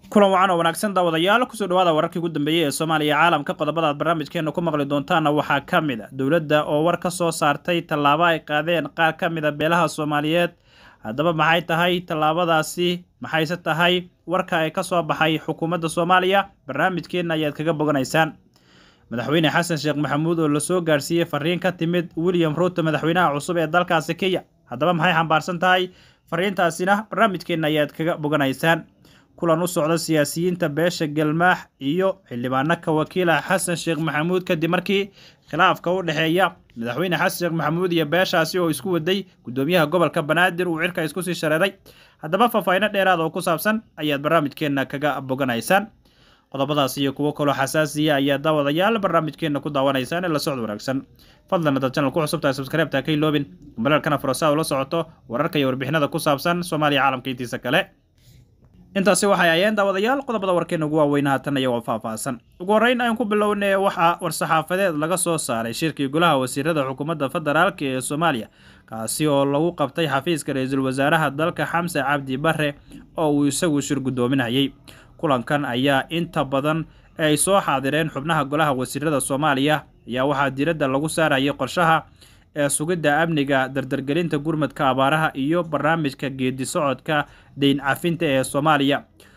kulan wacan oo wanaagsan daawadayaal kusoo dhawaada wararkii ugu dambeeyey ee soomaaliya caalamka qodobada aad barnaamijkeena ku maqli doontaana waxaa ka mid a dowladda oo war ka soo saartay tallaabo ay qaadeen qaar ka mid a beelaha soomaaliyeed haddaba maxay tahay tallaabadaasi maxayse tahay warka ay ka soo baxay xukuumadda soomaaliya barnaamijkeenna ayaad kaga boganaysaan madaxweyne xasan sheekh maxamuud oo lasoo gaarsiiyey fariin ka timid william ruuto madaxweynaha cusub ee dalkaasi kenya haddaba maxay xambaarsan tahay fariintaasina barnaamijkeenna ayaad kaga boganaysaan kulan u socda siyaasiyiinta beesha galmaax iyo xildhibaano ka wakiila xasan sheekh maxamuud kadib markii khilaafka u dhexeeya madaxweyne xasan sheekh maxamuud iyo beeshaasi oo isku waday gudoomiyaha gobolka banaadir uu cirka isku sii shareeray haddaba faahfaahiino dheeraad oo ku saabsan ayaad barnaamijkeenna kaga boganaysaan qodobadaas iyo kuwo kaloo xasaasiya ayaa daawadayaal barnaamijkeenna ku daawanaysaan ee la socod wanaagsan fadlan haddaad channel ku cusubtahay subscribe-ta ka iloobin balaalkana furasa ula socoto wararka iyo warbixinada ku saabsan soomaaliya caalamka intiisa kale intaasi waxay ayeen daawadayaal qodobada warkeena ugu waaweyna haatan iyagoo faahfaahsan ugu horreyn ayaan ku bilownay waxaa war-saxaafadeed laga soo saaray shirkii golaha wasiirada xukuumadda federaalk ee soomaaliya kaasi oo lagu qabtay xafiiska ra-iisul wasaaraha dalka xamse cabdi bare oo uu isagu shir guddoominayay kulankan ayaa inta badan ay soo xaadireen xubnaha golaha wasiirada soomaaliya ayaa waxaa diiradda lagu saarayay qorshaha ee sugidda amniga dardargelinta gurmadka abaaraha iyo barnaamijka geedi socodka deyn cafinta ee soomaaliya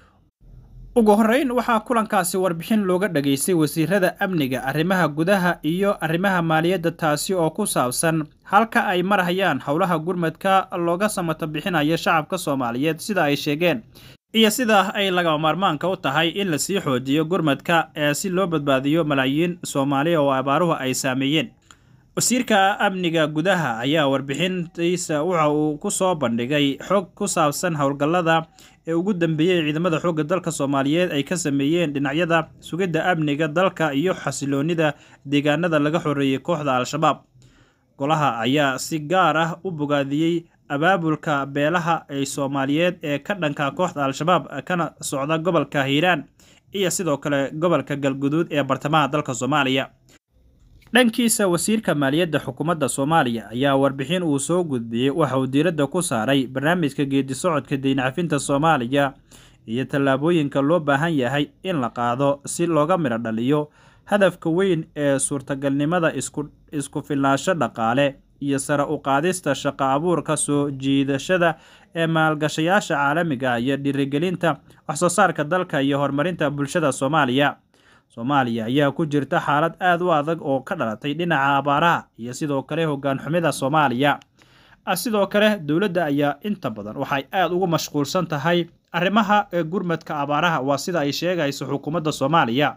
ugu horreyn waxaa kulankaasi warbixin looga dhageystay wasiirada amniga arrimaha gudaha iyo arrimaha maaliyadda taasi oo ku saabsan halka ay marhayaan howlaha gurmadka looga samato bixinayo shacabka soomaaliyeed sida ay sheegeen iyo sida ay lagama maarmaanka u tahay in lasii xoojiyo gurmadka ee si loo badbaadiyo malaayiin soomaaliya oo abaaruhu ay saameeyeen wasiirka amniga gudaha ayaa warbixintiisa waxa uu ku soo bandhigay xog ku saabsan howlgallada ee ugu dambeeyey ciidamada xoogga dalka soomaaliyeed ay ka sameeyeen dhinacyada sugidda amniga dalka iyo xasiloonida deegaanada laga xoreeyey kooxda al-shabaab golaha ayaa si gaar ah u bogaadiyey abaabulka beelaha ay soomaaliyeed ee ka dhanka kooxda al-shabaab kana socda gobolka hiiraan iyo sidoo kale gobolka galguduud ee bartamaha dalka soomaaliya dhankiisa wasiirka maaliyadda xukuumadda soomaaliya ayaa warbixin uu soo gudbiyey waxa uu diiradda ku saaray barnaamijka geedi socodka deyn cafinta soomaaliya iyo tallaabooyinka loo baahan yahay in la qaado si looga midho dhaliyo hadafka weyn ee suurtagalnimada isku filnaansho dhaqaale iyo sare u qaadista shaqo abuurka soo jiidashada ee maalgashayaasha caalamiga iyo dhiirigelinta waxsoo saarka dalka iyo horumarinta bulshada soomaaliya soomaaliya ayaa ku jirta xaalad aad u adag oo ka dhalatay dhinaca abaaraha iyo sidoo kale hoggaan xumida soomaaliya sidoo kale dowladda ayaa inta badan waxay aad ugu mashquulsan tahay arrimaha gurmadka abaaraha waa sida ay sheegayso xukuumadda soomaaliya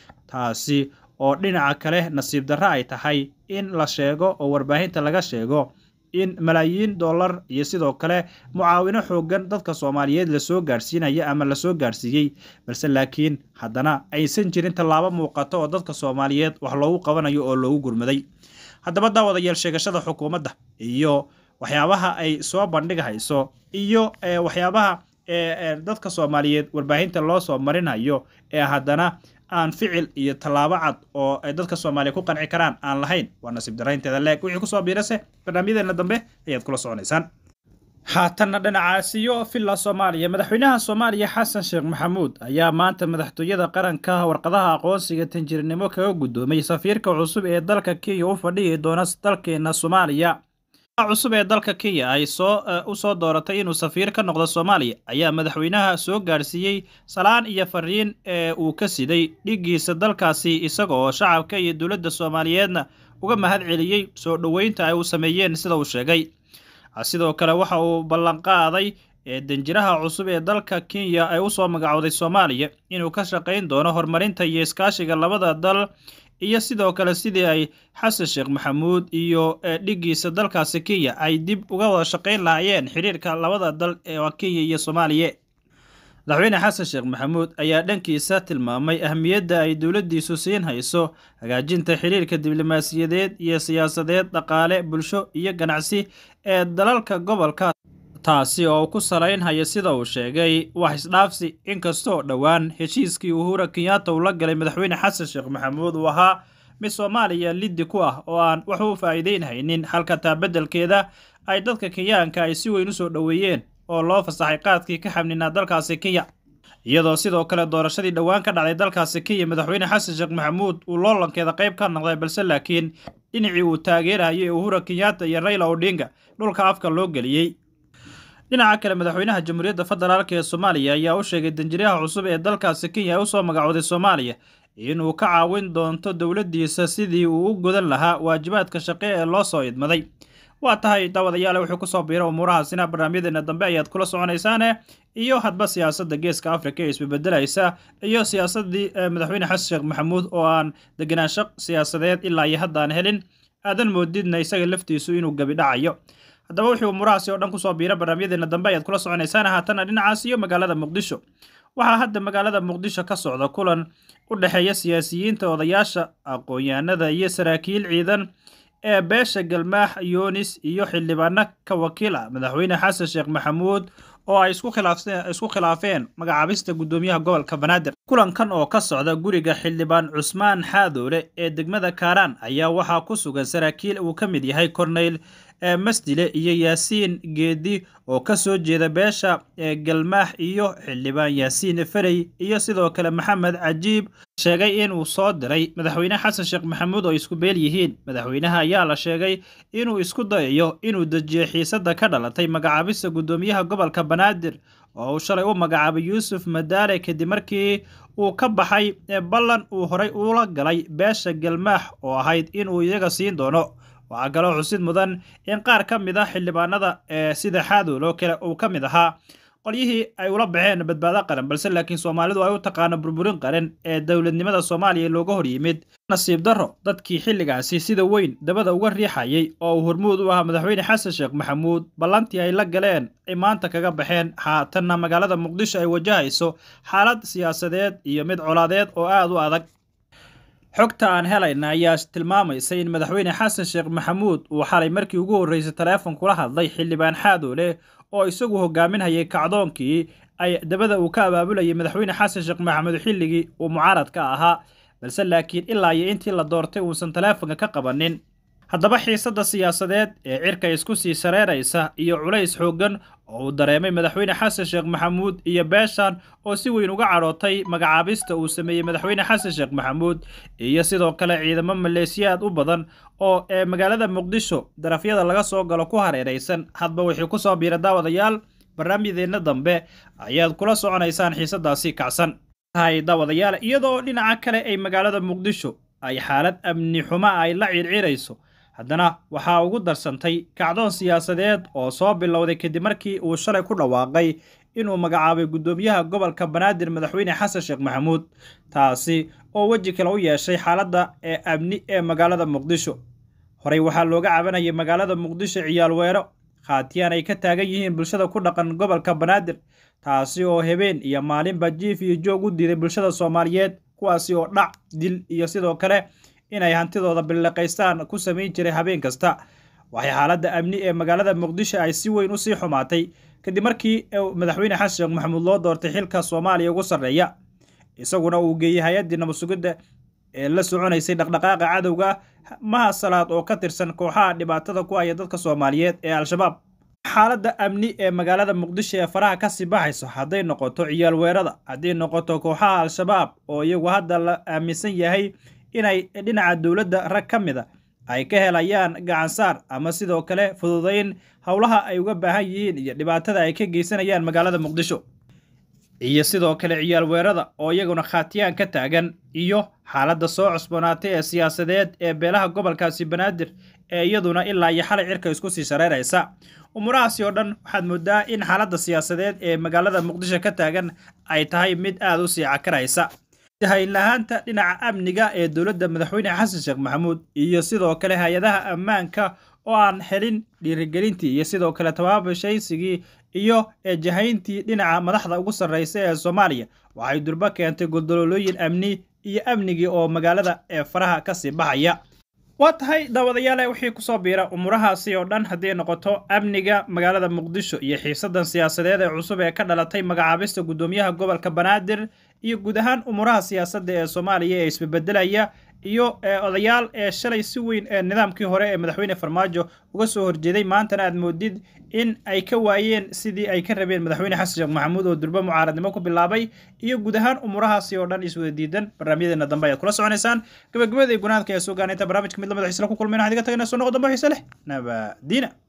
taasi oo dhinaca kale nasiib darro ay tahay in la sheego oo warbaahinta laga sheego in malaayiin dollar iyo sidoo kale mucaawino xoogan dadka soomaaliyeed lasoo gaarsiinaya ama lasoo gaarsiiyey balse laakiin haddana aysan jirin tallaabo muuqato oo dadka soomaaliyeed wax loogu qabanayo oo loogu gurmaday haddaba daawadayaal sheegashada xukuumadda iyo waxyaabaha ay soo bandhighayso iyo waxyaabaha dadka soomaaliyeed warbaahinta loo soo marinayo ee haddana aan ficil iyo tallaabo cad oo ay dadka soomaaliya ku qanci karaan aan lahayn waa nasiib daraynteeda leeg wixii kusoo biirase barnaamijyadeena dambe ayaad kula soconaysaan haatanna dhinacaasiyo villa soomaaliya madaxweynaha soomaaliya xasan sheekh maxamuud ayaa maanta madaxtooyada qaranka warqadaha aqoonsiga tanjirinimo kaga guddoomay safiirka cusub ee dalka kenya u fadhihi doona dalkeena soomaaliya cusub ee dalka kenya ay soo u soo dooratay inuu safiir ka noqdo soomaaliya ayaa madaxweynaha soo gaarsiiyey salaan iyo fariin ee uu ka siday dhiggiisa dalkaasi isaga oo shacabka iyo dowladda soomaaliyeedna uga mahad celiyey soo dhoweynta ay u sameeyeen sida uu sheegay sidoo kale waxa uu ballanqaaday ee danjiraha cusub ee dalka kenya ay usoo magacowday soomaaliya inuu ka shaqayn doono horumarinta iyo iskaashiga labada dal iyo sidoo kale sidii ay xasan sheekh maxamuud iyo dhiggiisa dalkaasi kenya ay dib uga wada shaqayn lahaayeen xiriirka labada dal ee kenya iyo soomaaliya madaxweyne xasan sheekh maxamuud ayaa dhankiisa tilmaamay ahmiyadda ay dowladdiisu siin hayso hagaajinta xiriirka diblomaasiyadeed iyo siyaasadeed dhaqaale bulsho iyo ganacsi ee dalalka gobolka taasi oo ku salaynhaya sida uu sheegay wax isdhaafsi inkastoo dhowaan heshiiskii uhura kenyatta uu la galay madaxweyne xasan sheekh maxamuud uu ahaa mid soomaaliya liddi ku ah oo aan wax u faa'iideynhaynin halka taa beddelkeeda ay dadka kenyaanka ay si weyn u soo dhoweeyeen oo loo fasaxay qaadkii ka xamninaa dalkaasi kenya iyadoo sidoo kale doorashadii dhowaan ka dhacday dalkaasi kenya madaxweyne xasan sheekh maxamuud uu loolankeeda qayb ka noqday balse laakiin dhinacii uu taageerayay uhura kenyatta iyo rayla odhinga dhulka afka loo geliyey dhinaca kale madaxweynaha jamhuuriyadda federaalk ee soomaaliya ayaa u sheegay danjiryaha cusub ee dalkaasi kenya ee usoo magacooday soomaaliya inuu ka caawin doonto dowladdiisa sidii uu u gudan lahaa waajibaadka shaqe ee loo soo idmaday waa tahay daawadayaale wuxuu kusoo biira umuurahaasina barnaamijyadeena dambe ayaad kula soconaysaane iyo hadba siyaasadda geeska afrika ee isbebedelaysa iyo siyaasaddii madaxweyne xasan sheekh maxamuud oo aan degenaansho siyaasadeed ilaa iyo haddaan helin aadan moodidna isaga laftiisu inuu gebi dhacayo haddaba wuxuu umuurahaasi oo dhan kusoo biira barnaamijyadeena dambe ayaad kula soconaysaan haatana dhinacaas iyo magaalada muqdisho waxaa hadda magaalada muqdisho ka socda kulan u dhexeeya siyaasiyiinta odayaasha aqoon-yahanada iyo saraakiil ciidan ee beesha galmaax yoonis iyo xildhibaano ka wakiil ah madaxweyne xasan sheekh maxamuud oo ay isku khilaafeen magacaabista guddoomiyaha gobolka banaadir kulankan oo ka socda guriga xildhibaan cusmaan xaadoole ee degmada kaaraan ayaa waxaa ku sugan saraakiil uu ka mid yahay korneyl masdile iyo yaasiin geedi oo ka soo jeeda beesha galmaax iyo xildhibaan yaasiin ferey iyo sidoo kale maxamed cajiib sheegay inuu soo diray madaxweyne xasan sheekh maxamuud oo isku beel yihiin madaxweynaha ayaa la sheegay inuu isku dayayo inuu dejiyo xiisadda ka dhalatay magacaabista guddoomiyaha gobolka banaadir oo uu shalay u magacaabay yuusuf madaale kadib markii uu ka baxay ballan uu horay ula galay beesha galmaax oo ahayd inuu iyaga siin doono waxaa kaloo xusid mudan in qaar ka mid ah xildhibaanada ee sida xaadool oo kale uu ka mid ahaa qolyihii ay ula baxeen badbaado qaran balse laakiin soomaalidu ay u taqaano burburin qaran ee dowladnimada soomaaliya looga hor yimid nasiib darro dadkii xilligaasi sida weyn dabada uga riixayay oo uu hormuud u ahaa madaxweyne xasan sheekh maxamuud ballantii ay la galeen ay maanta kaga baxeen haatanna magaalada muqdisho ay wajahayso xaalad siyaasadeed iyo mid colaadeed oo aada u adag xogta aan helayna ayaa tilmaamaysa in madaxweyne xasan sheekh maxamuud uu xalay markii ugu horreysay taleefon kula hadlay xildhibaan xaadoole oo isagu hogaaminhayay kacdoonkii ay dabada uu ka abaabulayay madaxweyne xasan sheekh maxamuud xilligii uu mucaaradka ahaa balse laakiin ilaa iyo intii la doortay uusan taleefonka ka qabanin haddaba xiisadda siyaasadeed ee cirka isku sii sareeraysa iyo culays xooggan oo uu dareemay madaxweyne xasan sheekh maxamuud iyo beeshan oo si weyn uga cadhootay magacaabista uu sameeyey madaxweyne xasan sheekh maxamuud iyo sidoo kale ciidamo maleesiyaad u badan oo ee magaalada muqdisho darafyada laga soo galo ku hareeraysan hadba wixii ku soo biira daawadayaal barnaamijyadeenna dambe ayaad kula soconaysaan xiisadaasi kacsan tahay daawadayaal iyadoo dhinaca kale ay magaalada muqdisho ay xaalad amni xumo ay la ciirciirayso haddana waxaa ugu darsantay kacdoon siyaasadeed oo soo bilowday kadib markii uu shalay ku dhawaaqay inuu magacaabay guddoomiyaha gobolka banaadir madaxweyne xasan sheekh maxamuud taasi oo weji kale u yeeshay xaaladda ee amni ee magaalada muqdisho horey waxaa looga cabanayay magaalada muqdisho ciyaal weero khaatiyaan ay ka taagan yihiin bulshada ku dhaqan gobolka banaadir taasi oo habeen iyo maalinba jiif iyo joog u diiday bulshada soomaaliyeed kuwaasi oo dhac dil iyo sidoo kale inay hantidooda billiqaystaan ku samayn jiray habeen kasta waxay xaaladda amni ee magaalada muqdisho ay si weyn usii xumaatay kadib markii madaxweyne xasan sheekh maxamuud loo doortay xilka soomaaliya ugu sarreeya isaguna uu geeyey hay-addii nabadsugidda ee la soconaysay dhaqdhaqaaqa cadowga maha salaad oo ka tirsan kooxaha dhibaatada ku haya dadka soomaaliyeed ee al-shabaab xaaladda amni ee magaalada muqdisho ee faraha kasii baxayso hadday noqoto ciyaal weerada hadday noqoto kooxaha al-shabaab oo iyagu hadda la aaminsan yahay inay dhinaca dowladda rag ka mid a ay ka helayaan gacansaar ama sidoo kale fududayn howlaha ay uga baahan yihiin iyo dhibaatada ay ka geysanayaan magaalada muqdisho iyo sidoo kale ciyaal weerada oo iyaguna khaatiyaan ka taagan iyo xaaladda soo cusboonaatay ee siyaasadeed ee beelaha gobolkaasi banaadir ee iyaduna ilaa iyo xalay cirka isku sii shareeraysa umurahaasi oo dhan waxaad moodaa in xaaladda siyaasadeed ee magaalada muqdisho ka taagan ay tahay mid aada u sii cakaraysa haynlahaanta dhinaca amniga ee dowladda madaxweyne xasan sheekh maxamuud iyo sidoo kale hay-adaha ammaanka oo aan helin dhiirigelintii iyo sidoo kale tabaabashaysigii iyo eejahayntii dhinaca madaxda ugu sarreysa ee soomaaliya waxay durbo keentay goldololooyin amni iyo amnigii oo magaalada ee faraha kasii baxaya waa tahay daawadayaale wixii kusoo biira umurahaasi oo dhan hadday noqoto amniga magaalada muqdisho iyo xiisadan siyaasadeed ee cusub ee ka dhalatay magacaabista guddoomiyaha gobolka banaadir iyo guud ahaan umuraha siyaasadda ee soomaaliya ee isbebedelaya iyo odayaal ee shalay si weyn ee nidaamkii hore ee madaxweyne farmaajo uga soo horjeeday maantana aad moodid in ay ka waayeen sidii ay ka rabeen madaxweyne xasan sheekh maxamuud oo durbo mucaaradnimo ku bilaabay iyo guud ahaan umuurahaasi oo dhan iswada diidan barnaamijyadeena dambe ayaad kula soconaysaan gabagabada iyo gunaadka ayaa soo gaana inta barnaamijka mid lamada xiisla ku kulmayna waxaad iga tagayna soo noqo dambe xiise leh nabadiina